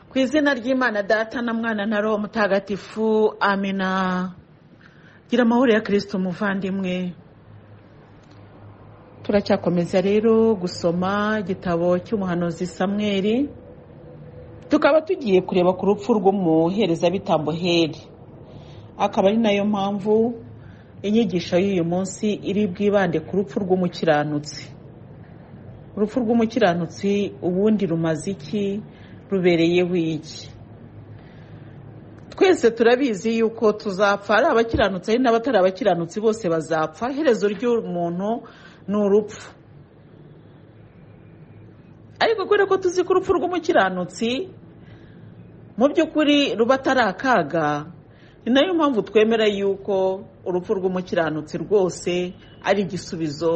ku izina ry'imana data na mwana na roho mutagatifu amina gira amahoro ya kirisito umuvandimwe turacyakomeza rero gusoma igitabo cy'umuhanuzi samweri tukaba tugiye kureba ku rupfu rw'umuherezabitambo heri akaba ari nayo mpamvu inyigisho y'uyu munsi iri bwibande ku rupfu rw'umukiranutsi urupfu rw'umukiranutsi ubundi rumaze iki rubereyeho iki twese turabizi yuko tuzapfa ari abakiranutsi ari n'abatari abakiranutsi bose bazapfa iherezo ry'umuntu ni urupfu ariko kubera ko tuzi ko urupfu rw'umukiranutsi mu by'ukuri ruba atari akaga ni nayo mpamvu twemera yuko urupfu rw'umukiranutsi rwose ari igisubizo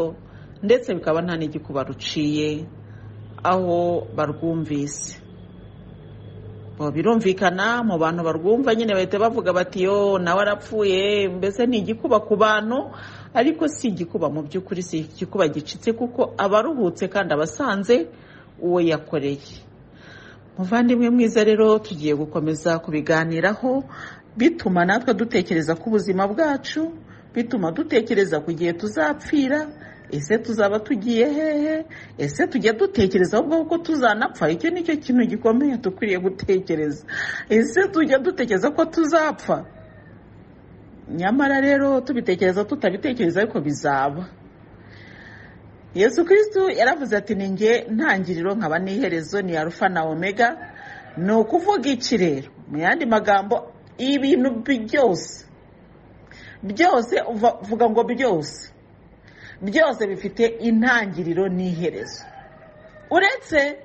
ndetse bikaba nta n'igikuba ruciye aho barwumvise birumvikana mu bantu barwumva nyine bahita bavuga bati yo nawe arapfuye mbese ni igikuba ku bantu ariko si igikuba mu by'ukuri si igikuba gicitse kuko aba aruhutse kandi aba asanze uwo yakoreye muvandimwe mwiza rero tugiye gukomeza kubiganiraho bituma natwe dutekereza ku buzima bwacu bituma dutekereza ku gihe tuzapfira ese tuzaba tugiye hehe ese tujya dutekereza ahubwo ko tuzanapfa icyo ni cyo kintu gikomeye dukwiriye gutekereza ese tujya dutekereza ko tuzapfa nyamara rero tubitekereza tutabitekereza ariko bizaba yesu kirisitu yaravuze ati ni nge ntangiriro nkaba n'iherezo ni arufa na omega ni ukuvuga iki rero mu yandi magambo ibintu byose byose uvuga ngo byose byose bifite intangiriro n'iherezo uretse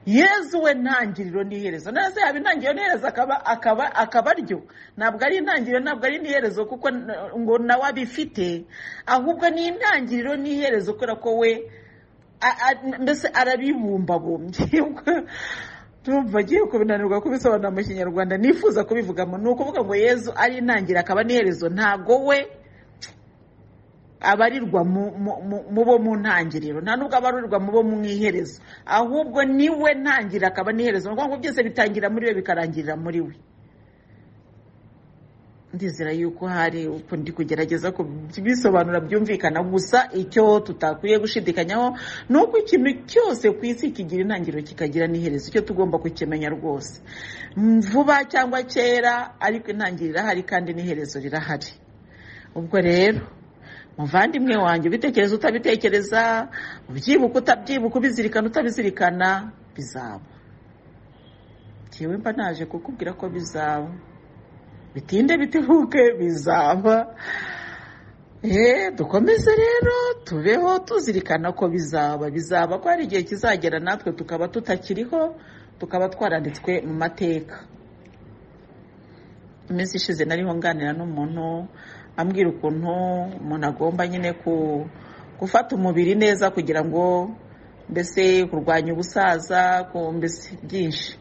yezu we ntangiriro n'iherezo neza yaba intangiriro n'iherezo akaba aryo ntabwo ari intangiriro ntabwo ari n'iherezo kuko ngo nawe abifite ahubwo ni intangiriro n'iherezo kubera ko we mbese arabibumbabumbye tumva agiye kubinanirwa kubisobanura mu kinyarwanda nifuza kubivugamo ni ukuvuga ngo yezu ari intangiriro akaba n'iherezo ntabwo we abarirwa mu bo mu ntangiriro nta nubwo abarirwa mu bo mu iherezo ahubwo niwe ntangiriro akaba n'iherezo ni ukuvuga ngo byose bitangira muri we bikarangirira muri we ndizera yuko hari ndi kugerageza kubisobanura byumvikana gusa icyo tutakwiye gushidikanyaho ni uko ikintu cyose ku isi kigira intangiriro kikagira n'iherezo icyo tugomba kukimenya rwose vuba cyangwa kera ariko intangiriro irahari kandi n'iherezo rirahari ubwo rero muvandimwe wanjye ubitekereza utabitekereza ubyibuka utabyibuka ubizirikana utabizirikana bizaba ngewe mba naje kukubwira ko bizaba bitinde bitebuke bizaba dukomeze rero tubeho tuzirikana ko bizaba bizaba ko hari igihe kizagera natwe tukaba tutakiriho tukaba twaranditswe mu mateka iminsi ishize nariho nganira n'umuntu ambwira ukuntu umuntu agomba nyine gufata umubiri neza kugira ngo mbese kurwanya ubusaza mbese byinshi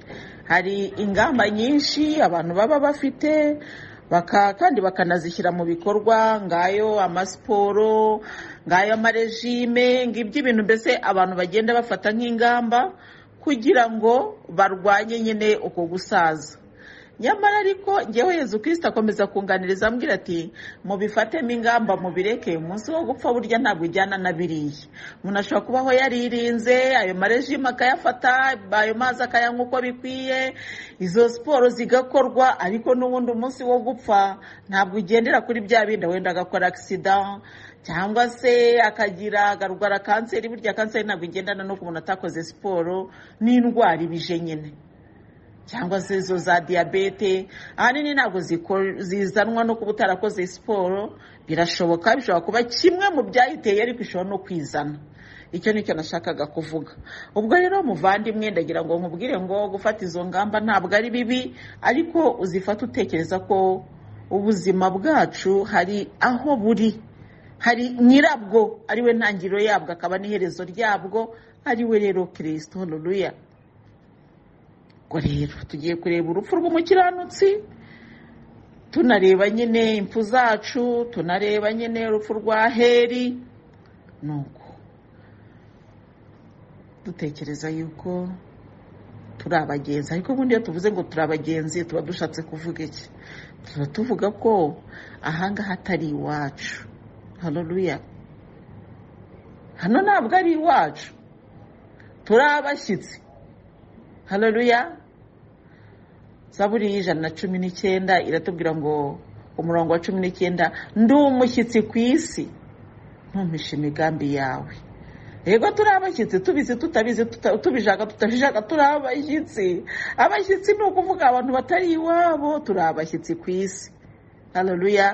hari ingamba nyinshi abantu baba bafite kandi bakanazishyira mu bikorwa ngayo amasiporo ngayo amarejime iby'ibintu mbese abantu bagenda bafata nk'ingamba kugira ngo barwanye nyine uko gusaza nyamara ariko ngewe Yezu kirisita akomeza kunganiriza ambwira ati mubifatemo ingamba mubireke umunsi wo gupfa burya ntabwo ujyana na biriya umuntu ashobora kubaho yaririnze ayo marejima akayafata ayo mazi akayanywa uko bikwiye izo siporo zigakorwa ariko n'ubundi umunsi wo gupfa ntabwo ugendera kuri bya bindi wenda agakora agisida cyangwa se akagira agarwara kanseri burya kanseri ntabwo igendana n'uko umuntu atakoze siporo n'indwara ibije nyine cyangwa se izo za diyabete ahanini ntabwo zizanwa no kuba utarakoze siporo birashoboka bishobora kuba kimwe mu byayiteye ariko ishobora no kwizana icyo nicyo nashakaga kuvuga ubwo rero muvandimwe ndagira ngo nkubwire ngo gufata izo ngamba ntabwo ari bibi ariko uzifata utekereza ko ubuzima bwacu hari aho buri hari nyirabwo ariwe ntangiriro yabwo akaba n'iherezo ryabwo ariwe rero kirisito ruruya ubwo rero tugiye kureba urupfu rw'umukiranutsi tunareba nyine impfu zacu tunareba nyine urupfu rwa heri nuko dutekereza yuko turi abagenzi ariko ubundi iyo tuvuze ngo turi abagenzi tuba dushatse kuvuga iki tuba tuvuga ko ahangaha atari iwacu haroruya hano ntabwo ari iwacu turi abashyitsi haroruya zaburi y'ijana na cumi n'icyenda iratubwira ngo umurongo wa cumi n'icyenda ndi umushyitsi ku isi ntumpishe imigambi yawe yego turi abashyitsi tubizi tutabizi tuta- tubishaka tutabishaka turi abashyitsi abashyitsi ni ukuvuga abantu batari iwabo turi abashyitsi ku isi hareruya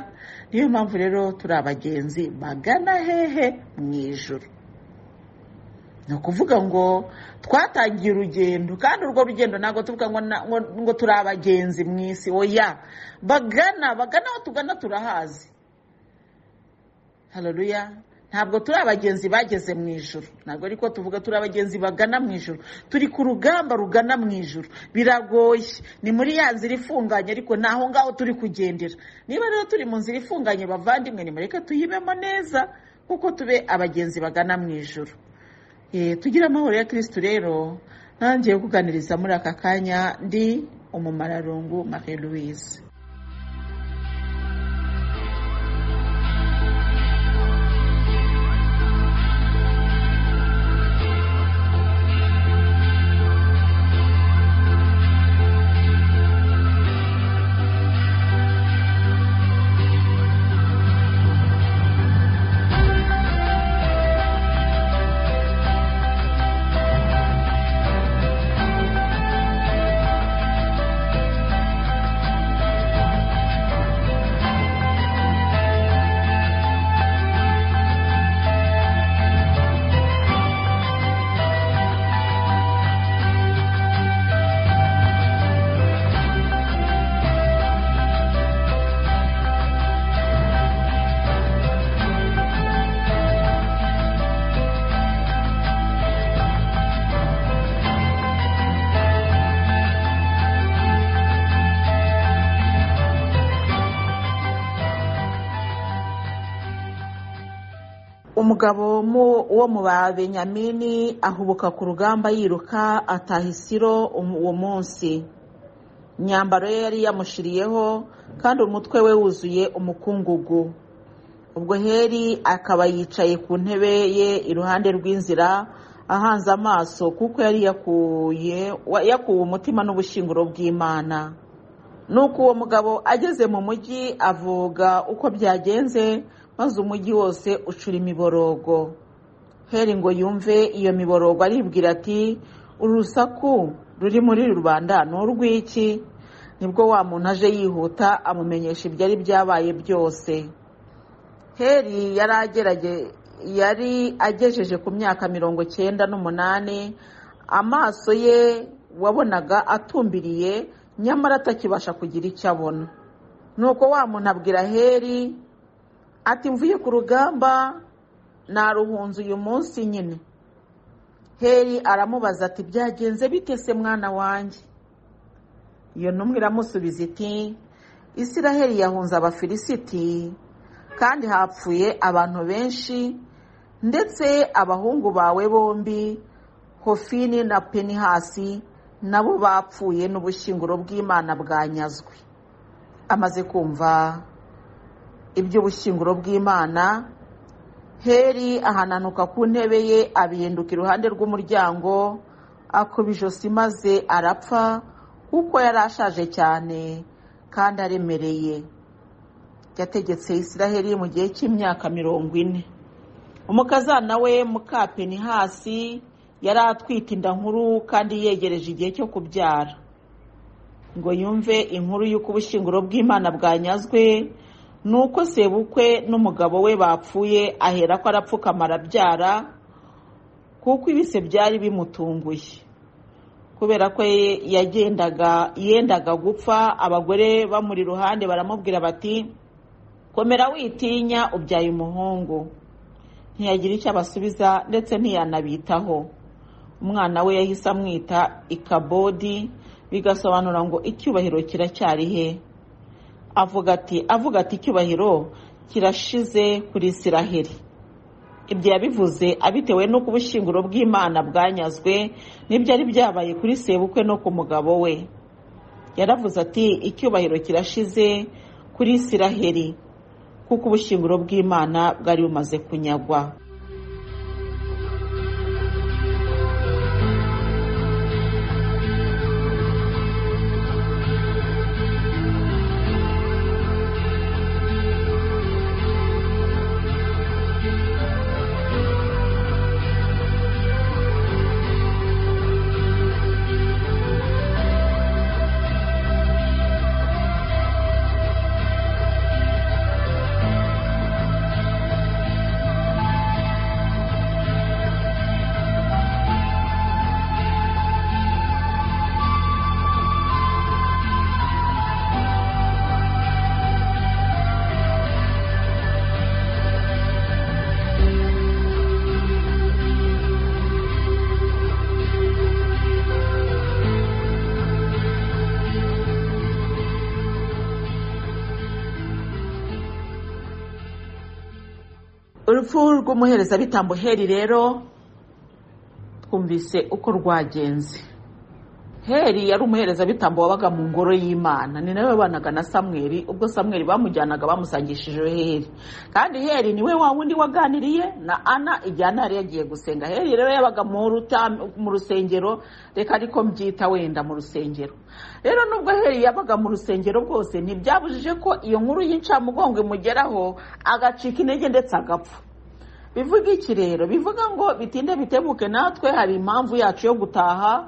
niyo mpamvu rero turi abagenzi bagana hehe mu ijoro ni ukuvuga ngo twatangiye urugendo kandi urwo rugendo ntabwo tuvuga ngo na- ngo- ngo turi abagenzi mu isi oya bagana bagana aho tugana turahazi hareruya ntabwo turi abagenzi bageze mu ijoro ntabwo ariko tuvuga turi abagenzi bagana mu ijoro turi ku rugamba rugana mu ijoro biragoye ni muri ya nzira ifunganye ariko ni aho ngaho turi kugendera niba rero turi mu nzira ifunganye bavandimwe nimureke tuyibemo neza kuko tube abagenzi bagana mu ijoro Eh, tugire amahoro ya kirisitu rero ntangiye kuganiriza muri aka kanya ndi umumararungu marie louise umugabo mu- wo mu babenyamini ahubuka ku rugamba yiruka ataha isiro um- uwo munsi imyambaro ye yari yamushiriyeho kandi umutwe we wuzuye umukungugu ubwo heri akaba yicaye ku ntebe ye iruhande rw'inzira ahanze amaso kuko yari yakuye wa- yakuwe umutima n'ubushyinguro bw'imana nuko uwo mugabo ageze mu mujyi avuga uko byagenze maze umujyi wose ucura imiborogo heri ngo yumve iyo miborogo aribwira ati urusaku ruri muri rubanda ni urw'iki nibwo wa muntu aje yihuta amumenyesha ibyari byabaye byose heri yari agerage yari agejeje ku myaka mirongo cyenda n'umunani amaso ye wabonaga atumbiriye nyamara atakibasha kugira icyo abona nuko wa muntu abwira heri ati mvuye ku rugamba naruhunze uyu munsi nyine heri aramubaza ati byagenze bite se mwana wanjye iyo ntumwe iramusubiza iti isiraheli yahunze abafilisiti kandi hapfuye abantu benshi ndetse abahungu bawe bombi hofini na penihasi nabo bapfuye n'ubushyinguro bw'imana bwanyazwe amaze kumva iby'ubushyinguro bw'imana heri ahananuka ku ntebe ye abihinduka iruhande rw'umuryango akuba ijosi maze arapfa kuko yari ashaje cyane kandi aremereye yategetse isiraheli mu gihe cy'imyaka mirongo ine umukazana we mukapeni hasi yari atwite inda nkuru kandi yegereje igihe cyo kubyara ngo yumve inkuru y'uko ubushyinguro bw'imana bwanyazwe ni uko sebukwe n'umugabo we bapfuye ahera ko arapfukama arabyara kuko ibise byari bimutunguye kubera ko ye- yagendaga yendaga gupfa abagore bamuri iruhande baramubwira bati komera witinya ubyaye umuhungu ntiyagira icyo abasubiza ndetse ntiyanabitaho umwana we yahise amwita ikabodi bigasobanura ngo icyubahiro kiracyari he avuga ati avuga ati icyubahiro kirashize kuri isiraheli ibyo yabivuze abitewe n'uko ubushyinguro bw'imana bwanyazwe n'ibyari byabaye kuri sebukwe no ku mugabo we yaravuze ati icyubahiro kirashize kuri isiraheli kuko ubushyinguro bw'imana bwari bumaze kunyagwa urupfu rw'umuherezabitambo heri rero twumvise uko rwagenze heri yari umuherezabitambo wabaga mu ngoro y'imana ni nawe wabanaga na samweri ubwo samweri bamujyanaga bamusangishije heri kandi heri niwe wa wundi waganiriye na ana igihe ana yari yagiye gusenga heri rero yabaga mu rusengero reka ariko mbyita wenda mu rusengero rero nubwo heri yabaga mu rusengero bwose ntibyabujije ko iyo nkuru y'incamugongo imugeraho agacika intege ndetse agapfa bivuga iki rero bivuga ngo bitinde bitebuke natwe hari impamvu yacu yo gutaha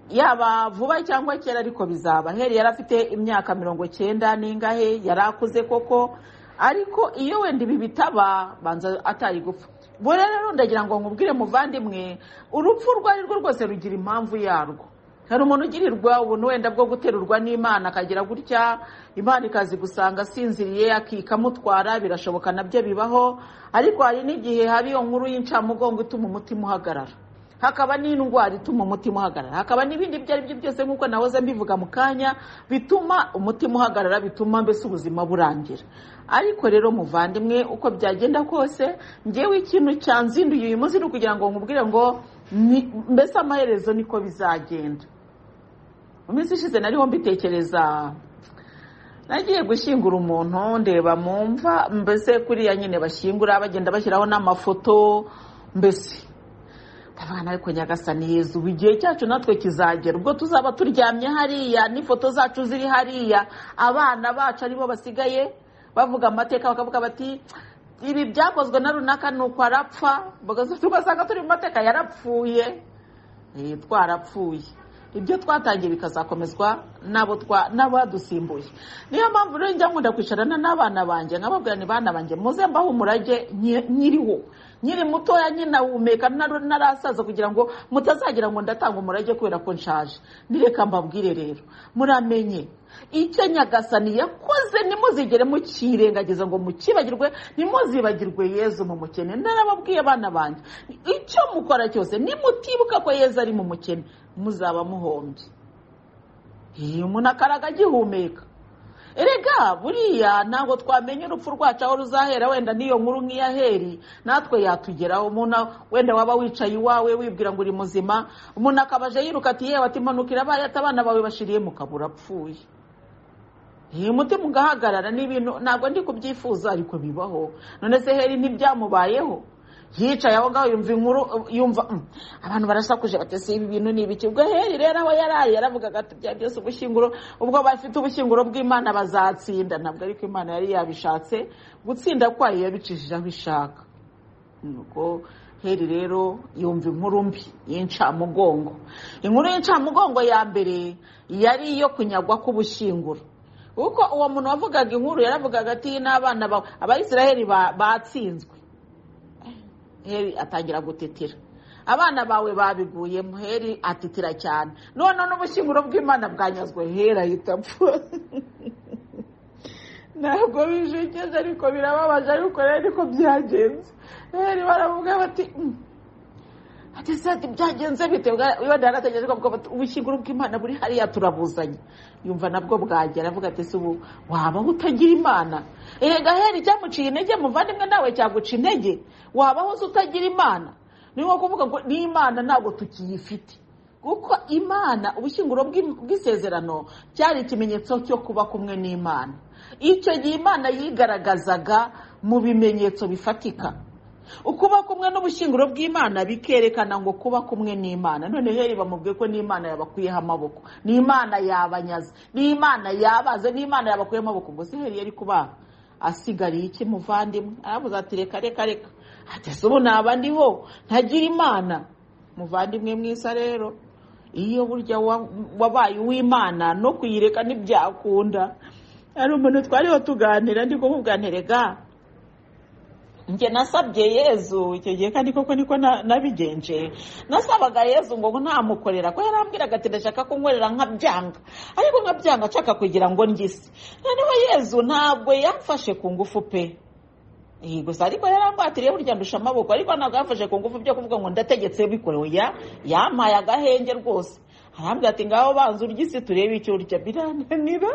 yaba vuba cyangwa kera ariko bizaba heri yari afite imyaka mirongo cyenda n'ingahe yari akuze koko ariko iyo wenda ibi bitaba banza atari gupfa buriya rero ndagira ngo nkubwire muvandimwe urupfu urwo ari rwo rwose rugira impamvu yarwo hari umuntu ugirirwa ubuntu wenda bwo guterurwa n'imana akagira gutya imana ikazi gusanga asinziriye akikamutwara birashoboka nabyo bibaho ariko hari n'igihe haba iyo nkuru y'incamugongo ituma umutima uhagarara hakaba n'indwara ituma umutima uhagarara hakaba n'ibindi ibyo ari byo byose nk'uko nahoze mbivuga mu kanya bituma umutima uhagarara bituma mbese ubuzima burangira ariko rero muvandimwe uko byagenda kose ngewe ikintu cyanzinduye uyu munsi ni ukugira ngo nkubwire ngo mbese amaherezo niko bizagenda mu minsi ishize nariho mbitekereza nagiye gushyingura umuntu ndeba mu mva mbese kuriya nyine bashyingura bagenda bashyiraho n'amafoto mbese abana ariko nyagasani yezu igihe cyacu natwe kizagera ubwo tuzaba turyamye hariya n'ifoto zacu ziri hariya abana bacu aribo basigaye bavuga amateka bakavuga bati ibi byakozwe na runaka ni uko arapfa tugasanga turi mu mateka yarapfuye twarapfuye ibyo twatangiye bikazakomezwa n'abadusimbuye niyo mpamvu rero njya nkunda kwicarana n'abana banjye nkababwira ni bana banjye muze mbaho umurage nyiriho nyiri mutoya nyinawumeka narasaza kugira ngo mutazagira ngo ndatanga umurage kubera ko nshaje nireka mbabwire rero muramenye icyo nyagasani yakoze ntimuzigere mukirengagiza ngo mukibagirwe ntimuzibagirwe yezu mu mukene narababwiye abana banjye icyo mukora cyose nimutibuka ko yezu ari mu mukene muzaba muhombye iyo umuntu akaraga agihumeka erega buriya ntabwo twamenya urupfu rwacu aho ruzahera wenda n'iyo nkuru nk'iya heri natwe yatugeraho umuntu wenda waba wicaye iwawe wibwira ngo uri muzima umuntu akabaje yiruka ati yewe ati manuka irabaye ati abana bawe bashiriye mukabura apfuye iyi mutima ugahagarara n'ibintu ntabwo ndi kubyifuza ariko bibaho none se heri ntibyamubayeho yicaye aho ngaho yumva inkuru yumva abantu barasakuje batese ibi bintu ni ibiki ubwo heri rero aho yari yaravugaga ati bya byose ubushyinguro ubwo bafite ubushyinguro bw'imana bazatsinda ntabwo ariko imana yari yabishatse gutsinda kwayo yabicishije aho ishaka nuko heri rero yumva inkuru mbi y'incamugongo inkuru y'incamugongo ya mbere yari iyo kunyagwa k'ubushyinguro kuko uwo muntu wavugaga inkuru yaravugaga ati n'abana bawe abayisiraheli batsinzwe heri atangira gutetera abana bawe babiguye muheri atitira cyane none n'ubushyinguro bw'imana bwanyazwe heri ahita apfa ntabwo bijekeje ariko birababaje ariko rero niko byagenze heri baravuga bati ageze ati byagenze bite iyo ndaragaje ubushyinguro bw'imana buri hariya turabuzanye yumva nabwo bwagera avuga ati se ubu wabaho utagira imana erega hera icyamuciye intege muvandimwe nawe cyaguca intege wabaho uzi utagira imana ni nko kuvuga ngo n'imana ntabwo tukiyifite kuko imana ubushyinguro bw'isezerano cyari ikimenyetso cyo kuba kumwe n'imana icyo gihe imana yigaragazaga mu bimenyetso bifatika ukuba kumwe n'ubushyinguro bw'imana bikerekana ngo kuba kumwe n'imana none heri bamubwiye ko n'imana yabakuyeho amaboko n'imana yabanyaze n'imana yabaze n'imana yabakuyeho amaboko ubwo se heri yari kubaha asigariye iki muvandimwe aravuze ati reka reka reka atese ubu naba ndiho ntagira imana muvandimwe mwiza rero iyo burya wabaye uw'imana no kuyireka ntibyakunda hari umuntu twariho tuganira ndi kumubwanirega njye nasabye yezu icyo gihe kandi koko niko nabigenje nasabaga yezu ngo ntamukorera ko yarambwiraga ati ndashaka kunkorera nkabyanga ariko nkabyanga nshaka kugira ngo ngise noneho yezu ntabwo yamfashe ku ngufu pe gusa ariko yarambwatiriye burya ndusha amaboko ariko ntabwo yamfashe ku ngufu byo kuvuga ngo ndategetse bikorewe yampaye agahenge rwose arambwira ati ngaho banza urya isi turebe icyo urya birananira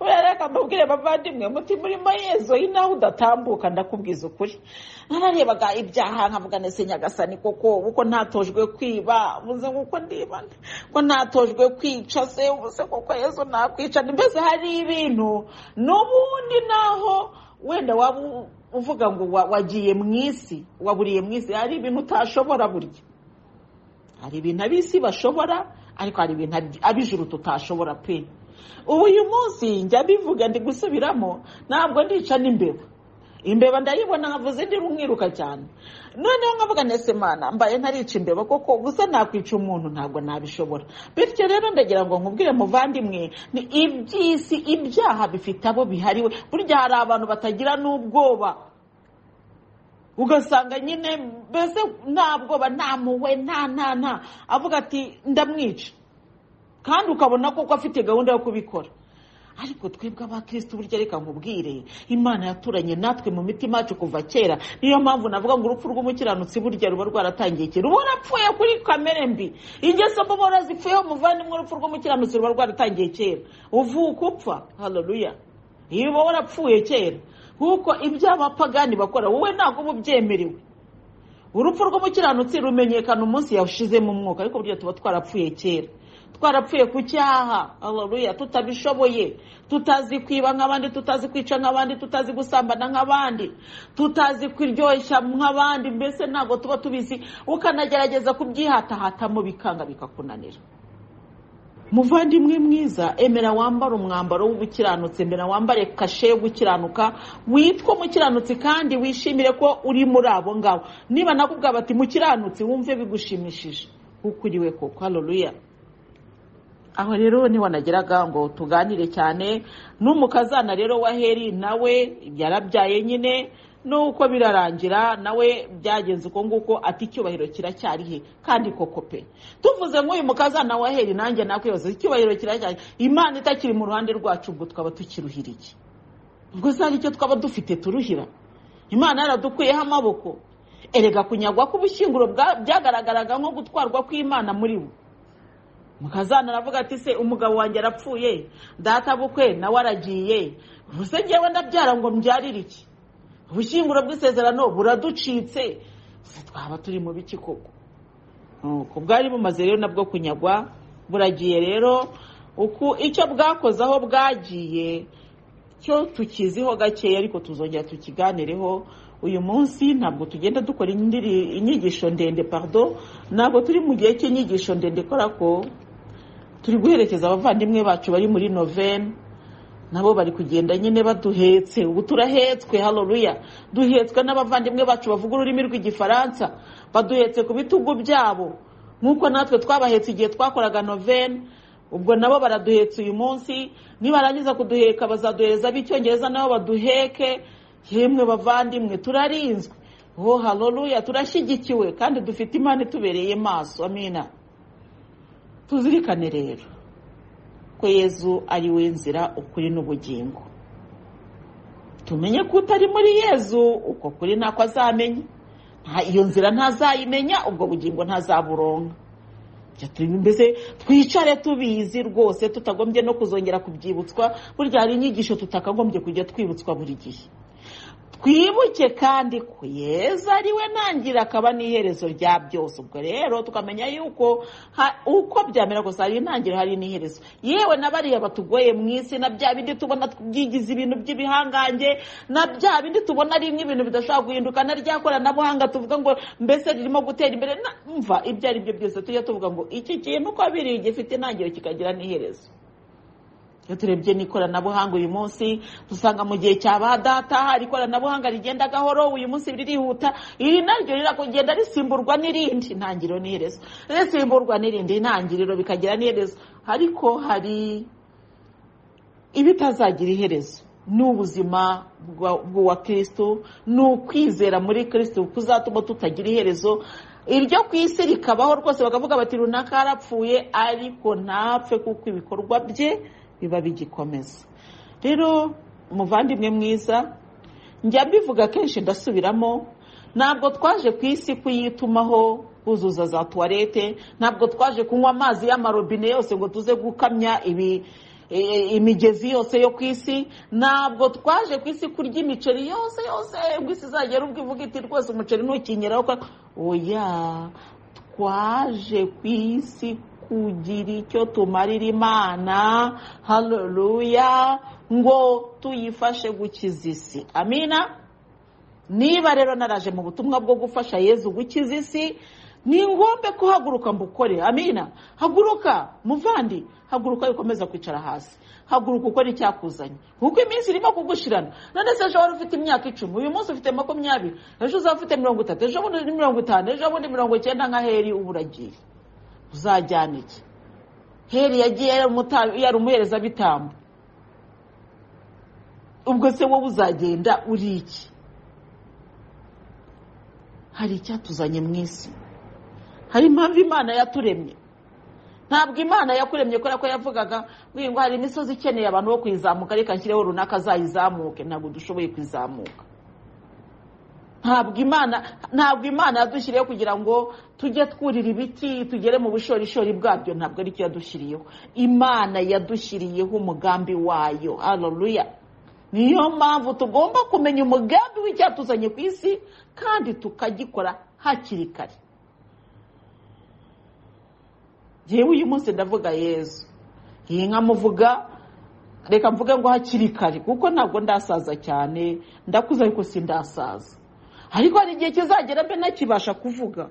urareka mubwire bavandimwe muti murimo yezo inaho udatambuka ndakubwiza ukuri nararebaga ibyaha nkavuga ndetse nyagasani koko uko ntatojwe kwiba ubuze nk'uko ndibana ko ntatojwe kwica se ubuze koko yezo nakwica mbese hari ibintu n'ubundi naho wenda waba uvuga ngo wagiye mu isi waburiye mu isi hari ibintu utashobora burya hari ibintu ab'isi bashobora ariko hari ibintu ab'ijuru tutashobora pe ubu uyu munsi njya mbivuga ndi gusubiramo ntabwo ndica n'imbeba imbeba ndayibona nkavuze ndi rumwiruka cyane noneho nkavuga nese mana mbaye ntarica imbeba koko gusa nakwica umuntu ntabwo nabishobora bityo rero ndagira ngo nkubwire muvandimwe ni iby'isi ibyaha bifite abo bihariwe burya hari abantu batagira n'ubwoba ugasanga nyine mbese nta bwoba nta muwe nta nta nta avuga ati ndamwica kandi ukabona koko afite gahunda yo kubikora ariko twebwe abakirisitu burya reka nkubwire imana yaturanye natwe mu mitima yacu kuva kera niyo mpamvu navuga ngo urupfu rw'umukiranutsi burya ruba rwaratangiye kera uba warapfuye kuri kamere mbi ingeso mbi ubona zipfuyeho umuvandimwe urupfu rw'umukiranutsi ruba rwaratangiye kera uvuka upfa hararuya iyo uba warapfuye kera kuko ibyo abapagani bakora wowe ntabwo uba ubyemerewe urupfu rw'umukiranutsi rumenyekana umunsi yawushizemo umwuka ariko burya tuba twarapfuye kera twarapfuye ku cyaha hararuya tutabishoboye tutazi kwiba nk'abandi tutazi kwica nk'abandi tutazi gusambana nk'abandi tutazi kuryoshya nk'abandi mbese ntabwo tuba tubizi ukanagerageza kubyihatahatamo bikanga bikakunanira muvandimwe mwiza emera wambara umwambaro w'ubukiranutsi emera wambare kashe yo gukiranuka witwa umukiranutsi kandi wishimire ko uri muri abo ngabo niba nakubwira bati mukiranutsi wumve bigushimishije kuko uriwe koko hararuya aho rero wanageraga ngo tuganire cyane n'umukazana rero wa heri nawe yarabyaye nyine nuko birarangira nawe byagenze uko nguko ati icyubahiro kiracyari he kandi koko pe tuvuze nk'uyu mukazana wa heri nanjye nakwibaza icyubahiro kiracyari imana itakiri mu ruhande rwacu ubwo twaba tukiruhiriye ubwo se hari icyo twaba dufite turuhira imana yaradukuyeho amaboko erega kunyagwa k'ubushyinguro byagaragaraga nko gutwarwa kw'imana muri bo mukazana aravuga ati se umugabo wanjye arapfuye data bukwe nawe aragiye ubuse ngewe ndabyara ngo mbyarire iki ubushyinguro bw'isezerano buraducitse se twaba turi mu biki koko ku bwari bumaze rero nabwo kunyagwa buragiye rero uku icyo bwakoze aho bwagiye cyo tukiziho gakeya ariko tuzongera tukiganireho uyu munsi ntabwo tugenda dukora inyigisho ndende pardon ntabwo turi mu gihe cy'inyigisho ndende kora ko turi guherekeza abavandimwe bacu bari muri novene nabo bari kugenda nyine baduhetse ubu turahetswe hararuya duhetswe n'abavandimwe bacu bavuga ururimi rw'igifaransa baduhetse ku bitugu byabo nk'uko natwe twabahetse igihe twakoraga novene ubwo nabo baraduhetse uyu munsi nibarangiza kuduheka bazaduhereza ab'icyongereza nabo baduheke yemwe bavandimwe turarinzwe ho hararuya turashyigikiwe kandi dufite imana itubereye maso amina tuzirikane rero ko yezu ari we nzira ukuri n'ubugingo tumenye ko utari muri yezu uko kuri ntako azamenya nta- iyo nzira ntazayimenya ubwo bugingo ntazaburonka Jya tubi- mbese twicare tubizi rwose tutagombye no kuzongera kubyibutswa burya hari inyigisho tutakagombye kujya twibutswa buri gihe twibuke kandi ko yezu ariwe ntangiriro akaba n'iherezo rya byose ubwo rero tukamenya yuko ha- uko byamera kose hari intangiriro hari n'iherezo yewe na bariya batugoye mu isi na bya bindi tubona byigize ibintu by'ibihangange na bya bindi tubona ari nk'ibintu bidashobora guhinduka na rya koranabuhanga tuvuga ngo mbese ririmo gutera imbere na- mva ibyo ari byo byose tujya tuvuga ngo iki kintu uko biri gifite intangiriro kikagira n'iherezo iyo turebye n'ikoranabuhanga uyu munsi dusanga mu gihe cya ba data hari ikoranabuhanga rigenda gahoro uyu munsi ririhuta iri naryo rirakugenda risimburwa n'irindi intangiriro n'iherezo risimburwa n'irindi intangiriro bikagira n'iherezo ariko hari ibitazagira iherezo ni ubuzima bwa- bw'uwa kirisitu ni ukwizera muri kirisitu kuzatuma tutagira iherezo iryo ku isi rikabaho rwose bakavuga bati runaka yarapfuye ariko ntapfe kuko ibikorwa bye biba bigikomeza rero umuvandimwe mwiza njya mbivuga kenshi ndasubiramo ntabwo twaje ku isi kuyitumaho buzuza za tuwarete ntabwo twaje kunywa amazi y'amarobine yose ngo tuze gukamya ibi e- imigezi yose yo ku isi ntabwo twaje ku isi kurya imiceri yose yose ngo isi izagera ubwo ivuga iti rwose umuceri ntukinyeraho kwa- oya twaje ku isi kugira icyo tumarira imana haleluya ngo tuyifashe gukiza isi amina niba rero naraje mu butumwa bwo gufasha yezu gukiza isi ni ngombwa ko haguruka mbukore amina haguruka muvandi haguruka wikomeza kwicara hasi haguruka ukora icyakuzanye kuko iminsi irimo kugushirana none se ejo wari ufite imyaka icumi uyu munsi ufite makumyabiri ejo uzaba ufite mirongo itatu ejo bundi mirongo itanu ejo bundi mirongo icyenda nka heri uba uragiye uzajyana iki heri yagiye yari umuta- yari umuherezabitambo ubwo se wowe uzagenda uri iki hari icyatuzanye mu isi hari impamvu imana yaturemye ntabwo imana yakuremye kubera ko yavugaga ngo hari imisozi ikeneye abantu bo kuyizamuka reka nshyireho runaka azayizamuke ntabwo dushoboye kuyizamuka ntabwo imana ntabwo imana yadushyiriyeho kugira ngo tujye twurira ibiti tugere mu bushorishori bwabyo ntabwo aricyo yadushyiriyeho imana yadushyiriyeho umugambi wayo haleluya niyo mpamvu tugomba kumenya umugambi w'icyatuzanye ku isi kandi tukagikora hakiri kare yewe uyu munsi ndavuga yezu iyi nka muvuga reka mvuge ngo hakiri kare kuko ntabwo ndasaza cyane ndakuze ariko sindasaza ariko hari igihe kizagera mbe ntakibasha kuvuga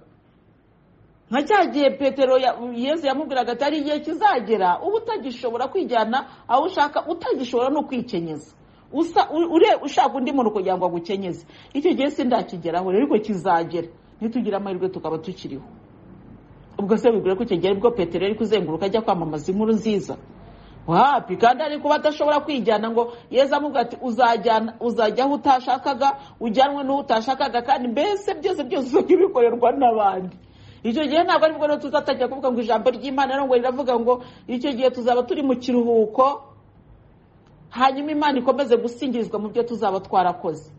nka cya gihe petero ya- yezu yamubwiraga ati hari igihe kizagera uba utagishobora kwijyana aho ushaka utagishobora no kwikenyeza Usa- u- ure- ushaka undi muntu kugira ngo agukenyeze icyo gihe sindakigeraho rero ariko kizagera nitugira amahirwe tukaba tukiriho ubwo se wibwira ko icyo gihe aribwo petero yari kuzenguruka ajya kwamamaza inkuru nziza wapi kandi ari kuba adashobora kwijyana ngo yezu amubwira ati uzajyana uzajya aho utashakaga ujyanwe n'uwo utashakaga kandi mbese byose byose uzajya bikorerwa n'abandi icyo gihe ntabwo aribwo rero tuzatangira kuvuga ngo ijambo ry'imana rero ngo riravuga ngo icyo gihe tuzaba turi mu kiruhuko hanyuma imana ikomeze gusingirizwa mu byo tuzaba twarakoze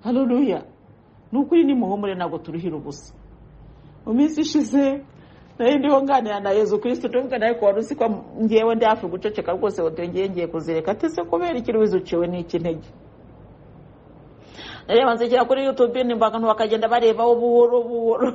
haruruya ni ukuri nimuhumure ntabwo turuhira ubusa mu minsi ishize nari ndiho nganira na yezu kirisitu tuvuga nawe ko wari uzi ko ngewe ndi hafi guceceka rwose watengeye ngiye kuzireka ati se kubera iki ruwize uciwe n'iki intege reba nzikira kuri yutube nimba abantu bakagenda barebaho buhoro buhoro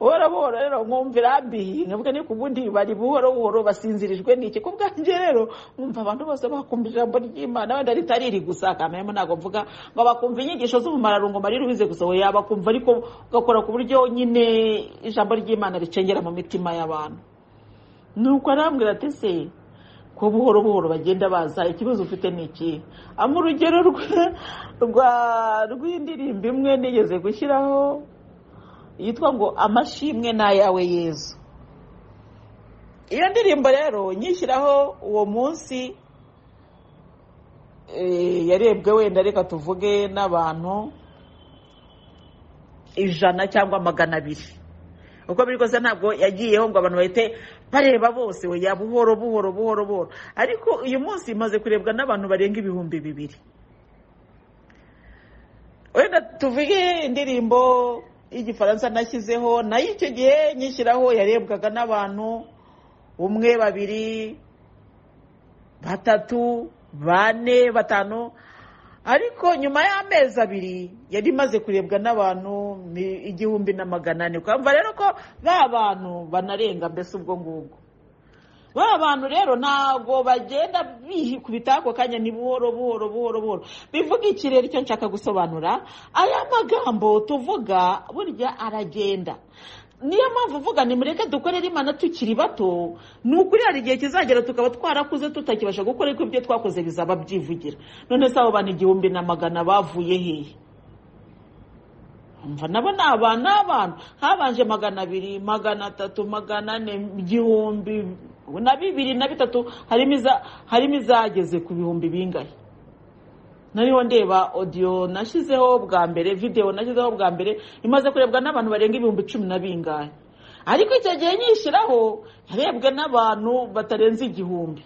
buhoro buhoro rero nkumvira mbi nkavuga ni ku bundi bari buhoro buhoro basinzirijwe n'iki ku bwanjye rero nkumva abantu bose bakumva ijambo ry'imana wenda ritari riri gusa akamenya ntabwo mvuga ngo bakumva inyigisho z'ubumararungu mari rubize gusa we yabakumva ariko ugakora ku buryo nyine ijambo ry'imana ricengera mu mitima y'abantu nuko arambwira ati se ko buhoro buhoro bagenda baza ikibazo ufite ni iki ama urugero rwa- rwa rw'indirimbo imwe nigeze gushyiraho yitwa ngo amashimwe ni ayawe yezu iyo ndirimbo rero nyishyiraho uwo munsi eh, yarebwe wenda reka tuvuge n'abantu ijana cyangwa magana abiri uko biri kose ntabwo yagiyeho ngo abantu bahite bareba bose we buhoro buhoro buhoro buhoro ariko uyu munsi imaze kurebwa n'abantu barenga ibihumbi bibiri wenda tuvuge indirimbo y'igifaransa nashyizeho nayo icyo gihe nyishyiraho yarebwaga n'abantu umwe babiri batatu bane batanu ariko nyuma y'amezi abiri yari imaze kurebwa n'abantu ni igihumbi na magana ane twumva rero ko ba bantu banarenga mbese ubwo ngubwo ba bantu rero ntabwo bagenda bikubita ako kanya ni buhoro buhoro buhoro buhoro bivuga iki rero icyo nshaka gusobanura aya magambo tuvuga burya aragenda niyo mpamvu uvuga nimureke dukorere imana tukiri bato ni ukuri hari igihe kizagera tukaba twarakuze tutakibasha gukora ariko ibyo twakoze bizaba byivugira none se abo bantu igihumbi na magana bavuye hehe nabo ni abantu n'abantu habanje magana abiri magana atatu magana ane igihumbi na bibiri na bitatu harimo izageze ku bihumbi bingahe nariho ndeba odiyo nashyizeho bwa mbere videwo nashyizeho bwa mbere imaze kurebwa n'abantu barenga ibihumbi cumi na bingahe ariko icyo gihe nyishyiraho yarebwe n'abantu batarenze igihumbi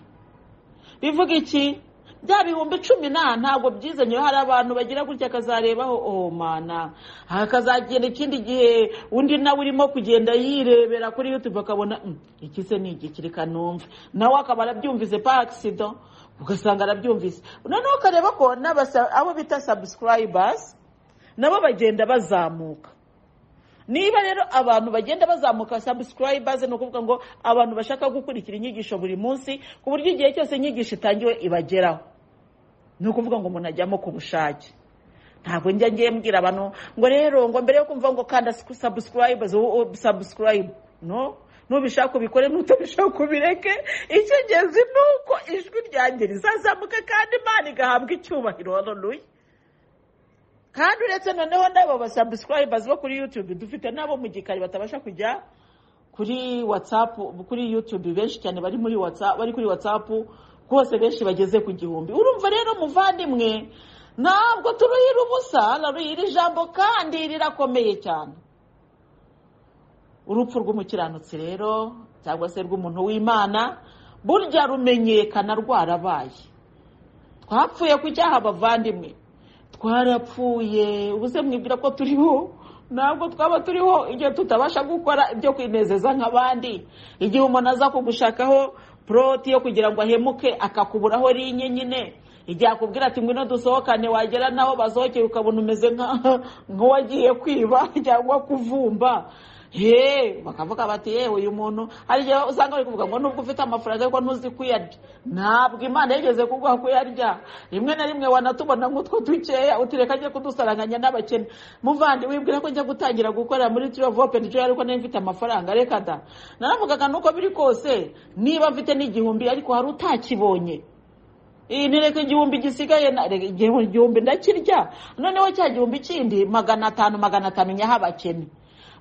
bivuga iki bya bihumbi cumi na ntabwo byizanye hari abantu bagira gutya akazarebaho oh mana hakazagenda ikindi gihe undi nawe urimo kugenda yirebera kuri yutube akabona iki se ni igikiri kanumve nawe akaba arabyumvise pagisida ugasanga arabyumvise noneho ukareba ko abo bita sabusikarayibazi nabo bagenda bazamuka niba rero abantu bagenda bazamuka sabusikarayibazi ni ukuvuga ngo abantu bashaka gukurikira inyigisho buri munsi ku buryo igihe cyose inyigisho itangiwe ibageraho ni ukuvuga ngo umuntu ajyamo ku bushake ntabwo njya ngiye mbwira abantu ngo rero ngo mbere yo kumva ngo kanda sabusikarayibazi sabusikarayibu no nubishaka ubikore n'utabishaka ubireke icy'ingenzi ni uko ijwi ryanjye rizazamuka kandi imana igahabwa icyubahiro roruye kandi uretse noneho n'abo basabusikarayibazi bo kuri yutube dufite n'abo mu gikari batabasha kujya kuri watsapu kuri yutube benshi cyane bari muri watsapu bari kuri watsapu rwose benshi bageze ku gihumbi urumva rero muvandimwe ntabwo turuhira ubusa naruhira ijambo kandi rirakomeye cyane urupfu rw'umukiranutsi rero cyangwa se rw'umuntu w'imana burya rumenyekana rwarabaye twapfuye kujyaha abavandimwe twarapfuye ubuze mwibwira ko turiho ntabwo twaba turiho igihe tutabasha gukora ibyo kwinezeza nk'abandi igihe umuntu aza kugushakaho poroti yo kugira ngo ahemuke akakuburaho rinye nyine igihe akubwira ati ngwino dusohokane wagera naho basohokeye ukabona umeze nk'uwagiye kwiba cyangwa kuvumba yeee bakavuga bati yewe uyu muntu hari igihe usanga bari kuvuga ngo nubwo ufite amafaranga ariko ntuzi kuyarya ntabwo imana yigeze kuguha kuyarya rimwe na rimwe wanatubona nk'utwo dukeya utireka ajya kudusaranganya n'abakene muvandi wibwira ko njya gutangira gukora muri tirovopeni joya ariko niba mfite amafaranga reka da naravugaga nuko biri kose niba mfite n'igihumbi ariko hari utakibonye iyi ntireka igihumbi gisigaye igihumbi ndakirya noneho cya gihumbi kindi magana atanu magana atanu nyaho abakene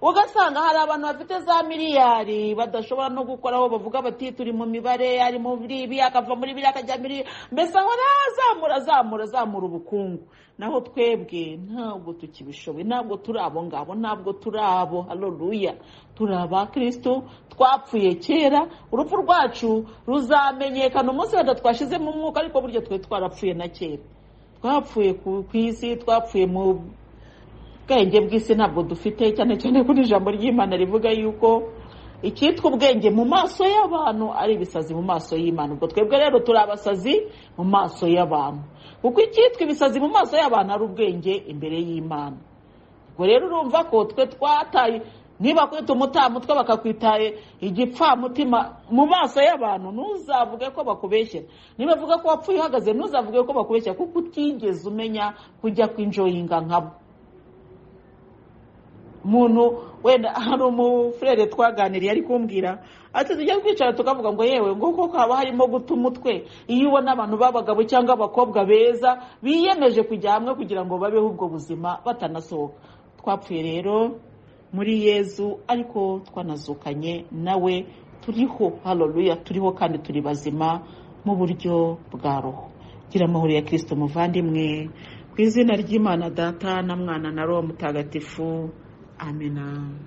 ugasanga hari abantu bafite za miliyari badashobora no gukoraho bavuga bati turi mu mibare ari muri ibi akava muri biriya akajya muri mbese ahora azamura azamura azamura ubukungu naho twebwe ntabwo tukibishoboye ntabwo turi abo ngabo ntabwo turi abo haroruya turi abakirisitu twapfuye kera urupfu rwacu ruzamenyekana umunsi wenda twashizemo umwuka ariko burya twe twarapfuye na kera twapfuye ku isi twapfuye mu ubwenge bw'isi ntabwo dufite cyane cyane kuri ijambo ry'imana rivuga yuko icyitwa ubwenge mu maso y'abantu ari ibisazi mu maso y'imana ubwo twebwe rero turi abasazi mu maso y'abantu kuko icyitwa ibisazi mu maso y'abantu ari ubwenge imbere y'imana ubwo rero urumva ko twe twataye niba kwita umutwe bakakwitaye igipfamutima mu maso y'abantu ntuzavuge ko bakubeshya niba avuga ko wapfuye uhagaze ntuzavuge ko bakubeshya kuko utigeze umenya kujya kwinjoyinga nkabo umuntu wenda hari umufurere twaganiriye ari kumbwira ati tujya twicara tukavuga ngo yewe ngo koko haba harimo guta umutwe iyo ubona abantu b'abagabo cyangwa abakobwa beza biyemeje kujya hamwe kugira ngo babeho ubwo buzima batanasohoka twapfuye rero muri yezu ariko twanazukanye nawe turiho haroruya turiho kandi turi bazima mu buryo bwa roho gira amahoro ya kirisito muvandimwe ku izina ry'imana data na mwana na roho mutagatifu Amina.